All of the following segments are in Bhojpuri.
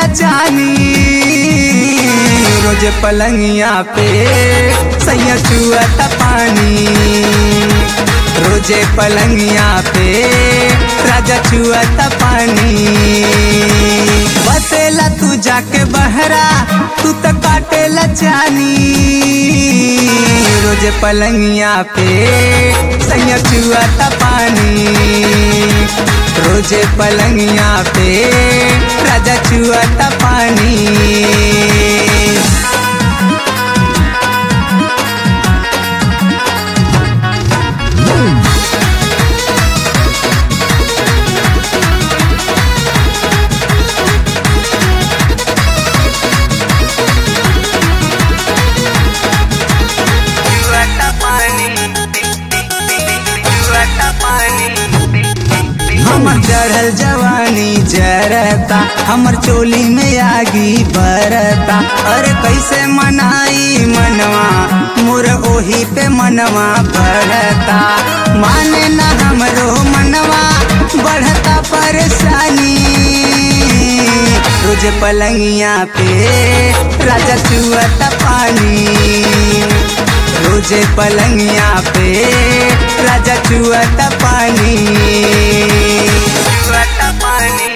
जानी रोज पलंगिया पे सैया चुअता पानी रोजे पलंगिया पे राजा चुअता पानी बसेला तू जाके बहरा तू तो काटेला जानी रोजे पलंगिया पे सैया चुअता पानी रोजे पलंगिया पे राजा चुअता पानी हमर चढ़ल जवानी जरता हमर चोली में आगी बरता अरे कैसे मनाई मनवा मोर ओही पे मनवा बढ़ता माने ना हमरो मनवा बढ़ता परेशानी रोज पलंगिया पे राजा चुअता पानी रोजे पलंगिया पे राजा चुअता पानी चुअता पानी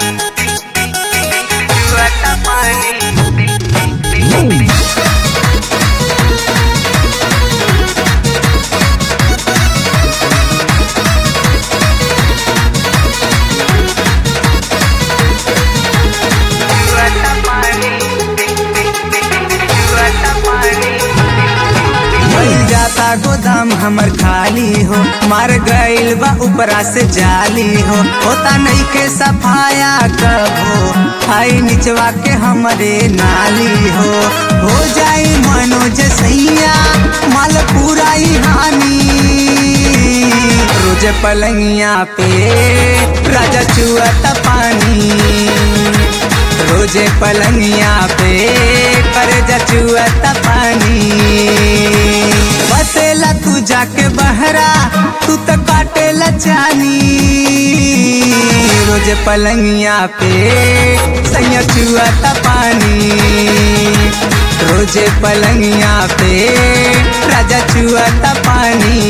चुअता पानी भइल जाता गोदाम हमर खाली हो मार गइल बा ऊपरा से जाली हो होता नहीं के सफाया कबो आई निचवा के हमरे नाली हो हो जाई मनोज सैया माल पूरा ही हानि रोज पलंगिया पे राजा चुअता पानी रोजे पलंगिया पे कर जचुअता पानी बसेला तू जाके बहरा तू तो काटेला जानी रोजे पलंगिया पे सैया चुअता पानी रोजे पलंगिया पे राजा चुअता पानी